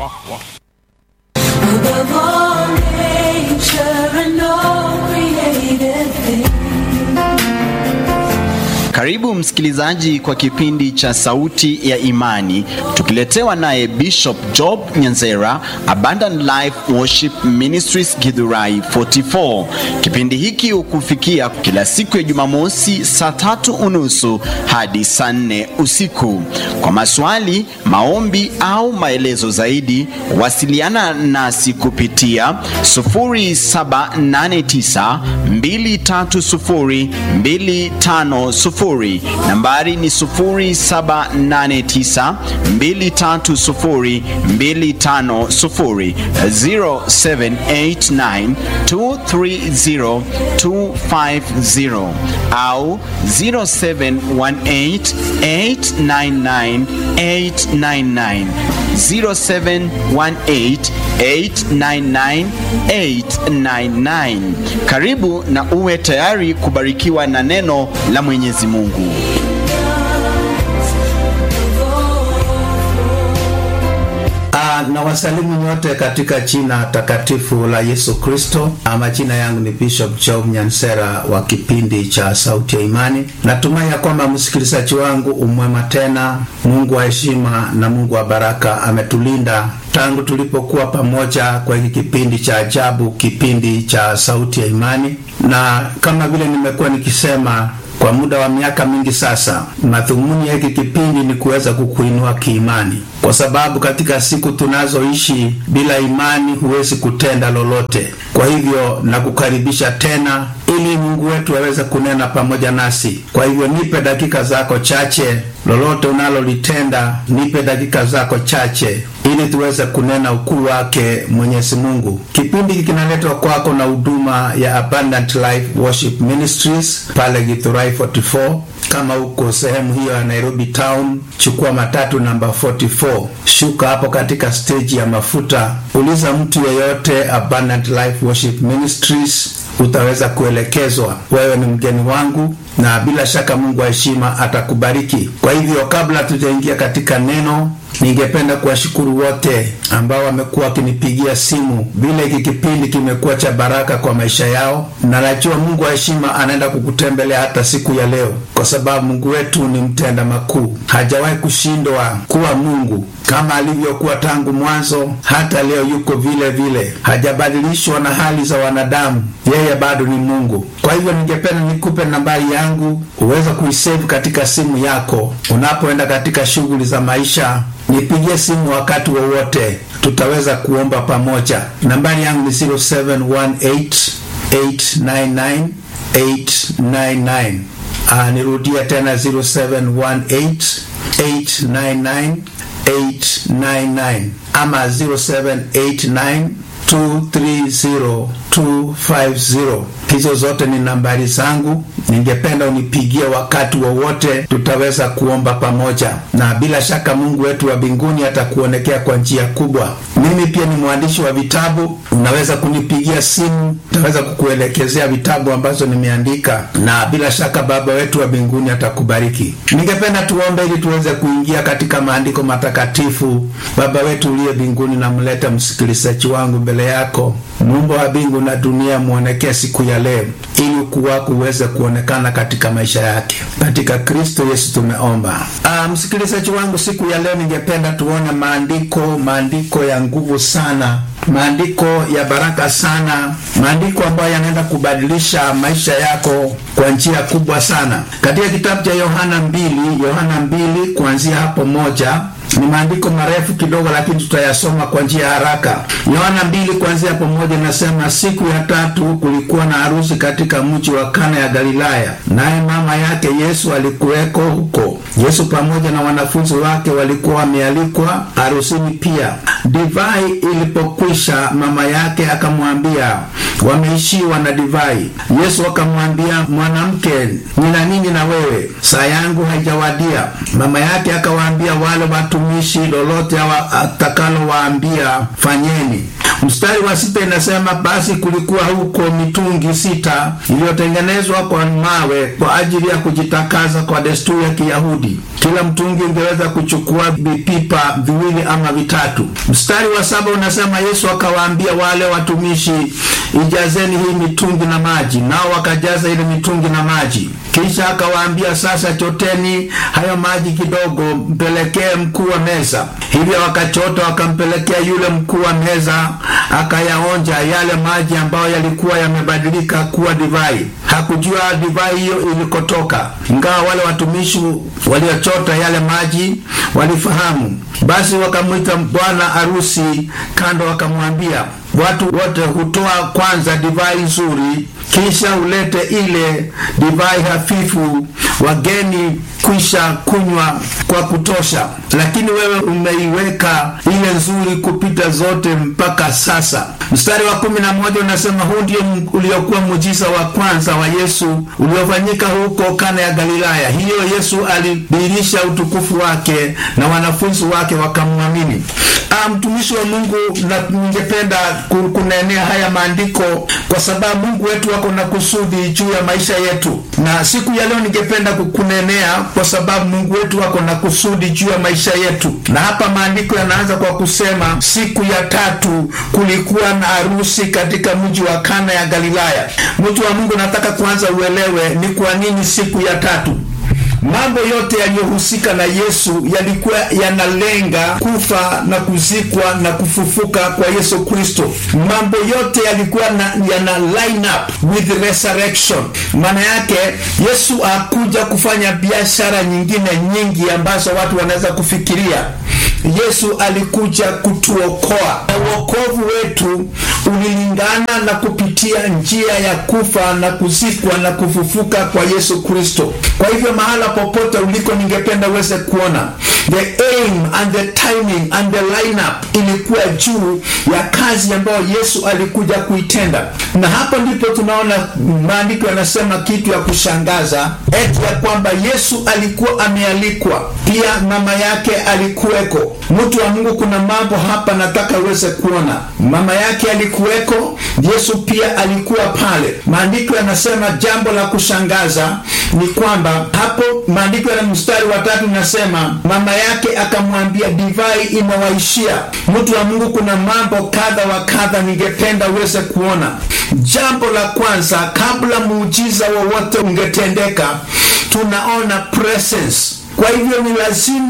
Above all nature and all created things. Karibu msikilizaji kwa kipindi cha Sauti ya Imani, tukiletewa naye Bishop Job Nyanzera, Abundant Life Worship Ministries Githurai 44. Kipindi hiki hukufikia kila siku ya Jumamosi saa tatu unusu hadi saa nne usiku. Kwa maswali, maombi au maelezo zaidi, wasiliana nasi kupitia 0789 230 250 nambari ni 0789 230 250 0789 230 250 au 0718 899 899 0718 899 899. Karibu na uwe tayari kubarikiwa na neno la Mwenyezi Mungu. Ah, na wasalimu nyote katika jina takatifu la Yesu Kristo. Ah, Majina yangu ni Bishop Job Nyansera wa kipindi cha Sauti ya Imani. Natumai ya kwamba msikilizaji wangu umwema tena. Mungu wa heshima na Mungu wa baraka ametulinda tangu tulipokuwa pamoja kwa hiki kipindi cha ajabu, kipindi cha Sauti ya Imani, na kama vile nimekuwa nikisema kwa muda wa miaka mingi sasa, madhumuni ya hiki kipindi ni kuweza kukuinua kiimani, kwa sababu katika siku tunazoishi bila imani huwezi kutenda lolote. Kwa hivyo nakukaribisha tena ili Mungu wetu aweze kunena pamoja nasi. Kwa hivyo nipe dakika zako chache, lolote unalolitenda, nipe dakika zako chache ili tuweze kunena ukuu wake Mwenyezi Mungu. Kipindi hiki kinaletwa kwako na huduma ya Abundant Life Worship Ministries pale Githurai 44. Kama uko sehemu hiyo ya Nairobi town, chukua matatu namba 44, shuka hapo katika stage ya mafuta, uliza mtu yeyote Abundant Life Worship Ministries utaweza kuelekezwa. Wewe ni mgeni wangu, na bila shaka Mungu wa heshima atakubariki. Kwa hivyo, kabla tujaingia katika neno, ningependa kuwashukuru wote ambao wamekuwa wakinipigia simu. Vile hiki kipindi kimekuwa cha baraka kwa maisha yao, na najua Mungu wa heshima anaenda kukutembelea hata siku ya leo, kwa sababu Mungu wetu ni mtenda makuu, hajawahi kushindwa kuwa Mungu kama alivyokuwa tangu mwanzo, hata leo yuko vile vile, hajabadilishwa na hali za wanadamu. Yeye bado ni Mungu. Kwa hivyo, ningependa nikupe nambari yangu uweze kuisave katika simu yako unapoenda katika shughuli za maisha. Nipigie simu wakati wowote, tutaweza kuomba pamoja. Nambari yangu ni 0718 899 899. Ah, nirudia tena 0718 899 899 ama 0789 230250. Hizo zote ni nambari zangu, ningependa unipigie wakati wowote, tutaweza kuomba pamoja, na bila shaka Mungu wetu wa mbinguni atakuonekea kwa njia kubwa. Mimi pia ni mwandishi wa vitabu, unaweza kunipigia simu, tutaweza kukuelekezea vitabu ambazo nimeandika, na bila shaka Baba wetu wa mbinguni atakubariki. Ningependa tuombe ili tuweze kuingia katika maandiko matakatifu. Baba wetu uliye mbinguni, namleta msikilizaji wangu mbele yako, muumba wa mbingu na dunia, muonekee siku ya leo, ili ukuu wako uweze kuonekana katika maisha yake. Katika Kristo Yesu tumeomba. Ah, msikilizaji wangu, siku ya leo ningependa tuone maandiko, maandiko ya nguvu sana, maandiko ya baraka sana, maandiko ambayo yanaenda kubadilisha maisha yako kwa njia kubwa sana, katika kitabu cha Yohana mbili, Yohana mbili kuanzia hapo moja ni maandiko marefu kidogo, lakini tutayasoma kwa njia ya haraka. Yohana mbili kuanzia pamoja nasema, siku ya tatu kulikuwa na harusi katika mji wa Kana ya Galilaya, naye mama yake Yesu alikuweko huko. Yesu pamoja na wanafunzi wake walikuwa wamealikwa harusini pia. Divai ilipokwisha, mama yake akamwambia, wameishiwa na divai. Yesu akamwambia, mwanamke, nina nini na wewe? Saa yangu haijawadia. Mama yake akawaambia wale watumishi, lolote atakalowaambia fanyeni. Mstari wa sita inasema basi kulikuwa huko mitungi sita iliyotengenezwa kwa mawe kwa ajili ya kujitakaza kwa desturi ya Kiyahudi. Kila mtungi ungeweza kuchukua vipipa viwili ama vitatu. Mstari wa saba unasema Yesu akawaambia wale watumishi, ijazeni hii mitungi na maji, nao wakajaza ile mitungi na maji. Kisha akawaambia, sasa choteni hayo maji kidogo, mpelekee mkuu wa meza. Hivyo wakachota wakampelekea yule mkuu wa meza, akayaonja yale maji ambayo yalikuwa yamebadilika kuwa divai. Hakujua divai hiyo ilikotoka, ingawa wale watumishi waliochota yale maji walifahamu. Basi wakamwita bwana harusi kando, wakamwambia watu wote hutoa kwanza divai nzuri, kisha ulete ile divai hafifu, wageni kwisha kunywa kwa kutosha, lakini wewe umeiweka ile nzuri kupita zote mpaka sasa. Mstari wa kumi na moja unasema huu ndio uliokuwa muujiza wa kwanza wa Yesu uliofanyika huko Kana ya Galilaya. Hiyo Yesu alidhihirisha utukufu wake na wanafunzi wake wakamwamini. Mtumishi wa Mungu, na ningependa kunenea haya maandiko kwa sababu Mungu wetu wako na kusudi juu ya maisha yetu, na siku ya leo ningependa kunenea kwa sababu Mungu wetu wako na kusudi juu ya maisha yetu. Na hapa maandiko yanaanza kwa kusema, siku ya tatu kulikuwa na harusi katika mji wa Kana ya Galilaya. Mtu wa Mungu, nataka kwanza uelewe ni kwa nini siku ya tatu. Mambo yote yaliyohusika na Yesu yalikuwa yanalenga kufa na kuzikwa na kufufuka kwa Yesu Kristo. Mambo yote yalikuwa yana line up with resurrection. Maana yake Yesu hakuja kufanya biashara nyingine nyingi ambazo watu wanaweza kufikiria. Yesu alikuja kutuokoa, na uokovu wetu ulilingana na kupitia njia ya kufa na kuzikwa na kufufuka kwa Yesu Kristo. Kwa hivyo mahala popote uliko, ningependa uweze kuona the aim and the timing and the lineup ilikuwa juu ya kazi ambayo Yesu alikuja kuitenda, na hapo ndipo tunaona maandiko yanasema kitu ya kushangaza eti ya kwamba Yesu alikuwa amealikwa, pia mama yake alikuweko. Mtu wa Mungu, kuna mambo hapa nataka uweze kuona. Mama yake alikuweko, Yesu pia alikuwa pale. Maandiko yanasema jambo la kushangaza ni kwamba hapo maandiko ya mstari wa tatu nasema mama yake akamwambia, divai inawaishia. Mtu wa Mungu, kuna mambo kadha wa kadha ningependa uweze kuona. Jambo la kwanza, kabla muujiza wowote ungetendeka, tunaona presence. Kwa hivyo ni lazima